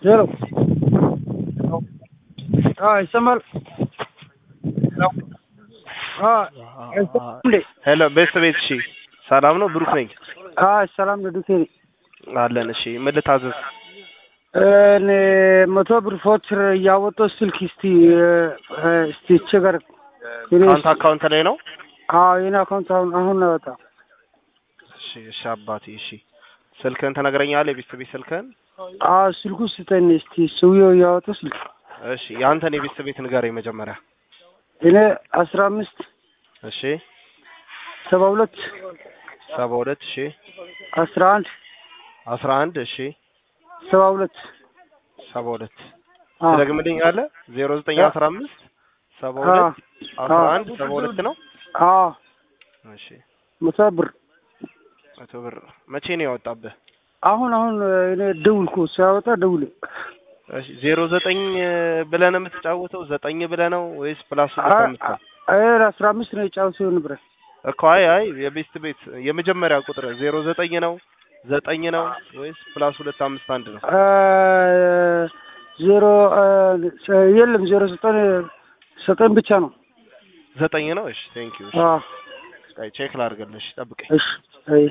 ሄሎ ይሰማል? ሄሎ ቤት ቤት እሺ፣ ሰላም ነው? ብሩክ ነኝ። ሰላም ነው ዱኬ አለን። እሺ ምን ልታዘዝ? እኔ መቶ ብር ፎትር እያወጣሁ ስልክ እስቲ እስቲ ቸገር አንተ አካውንት ላይ ነው? አዎ የኔ አካውንት አሁን አሁን ነው ያወጣው። እሺ እሺ አባቴ እሺ፣ ስልክህን ትነግረኛለህ? የቤት ቤት ስልክህን? አዎ ስልኩ ስጠኝ እስቲ ሰውዬው እያወጣ ስልክ። እሺ የአንተን የቤት ቤት ንገረኝ መጀመሪያ። እኔ አስራ አምስት እሺ ሰባ ሁለት ሰባ ሁለት እሺ አስራ አንድ አስራ አንድ እሺ ሰባ ሁለት ሰባ ሁለት አዎ ትደግምልኛለህ? ዜሮ ዘጠኝ አስራ አምስት ሰባ ሁለት አስራ አንድ ሰባ ሁለት ነው። አዎ እሺ መቶ ብር መቶ ብር መቼ ነው ያወጣብህ? አሁን አሁን እኔ ደውልኩ ሲያወጣ ደውል እሺ ዜሮ ዘጠኝ ብለህ ነው የምትጫወተው? ዘጠኝ ብለህ ነው ወይስ ፕላስ ሁለት አምስት ነው? አስራ አምስት ነው የጫወተው ንብረት እኮ አይ አይ የቤስት ቤት የመጀመሪያ ቁጥር ዜሮ ዘጠኝ ነው ዘጠኝ ነው ወይስ ፕላስ ሁለት አምስት አንድ ነው? ዜሮ የለም ዜሮ ዘጠኝ ዘጠኝ ብቻ ነው። ዘጠኝ ነው። እሺ ቴንክ ዩ። አዎ እሺ ቼክ ላድርግልሽ፣ ጠብቀኝ። እሺ አይ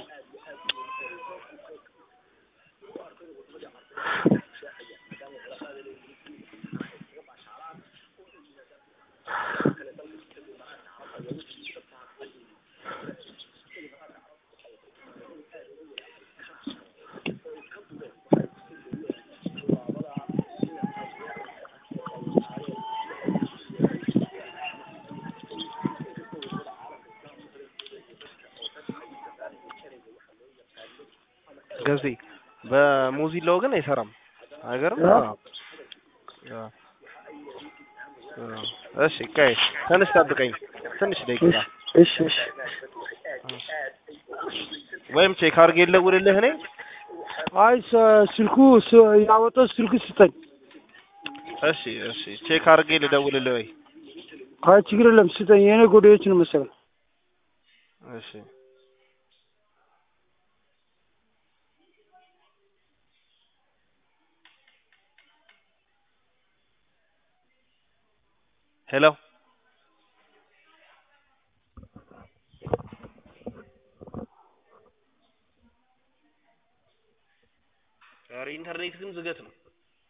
ገዜ በሞዚላው ግን አይሰራም። አይገርም? እሺ ቆይ ትንሽ ጠብቀኝ፣ ትንሽ ደቂቃ እሺ እሺ ወይም ቼክ አድርጌ ልደውልልህ እኔ። አይ ስልኩ ያወጣው ስልኩ ስጠኝ። እሺ እሺ ቼክ አድርጌ ልደውልልህ ወይ? አይ ችግር የለም ስጠኝ። የኔ ጎዳዮች ነው መሰለኝ። እሺ ሄሎ ዛሬ ኢንተርኔት ግን ዝገት ነው።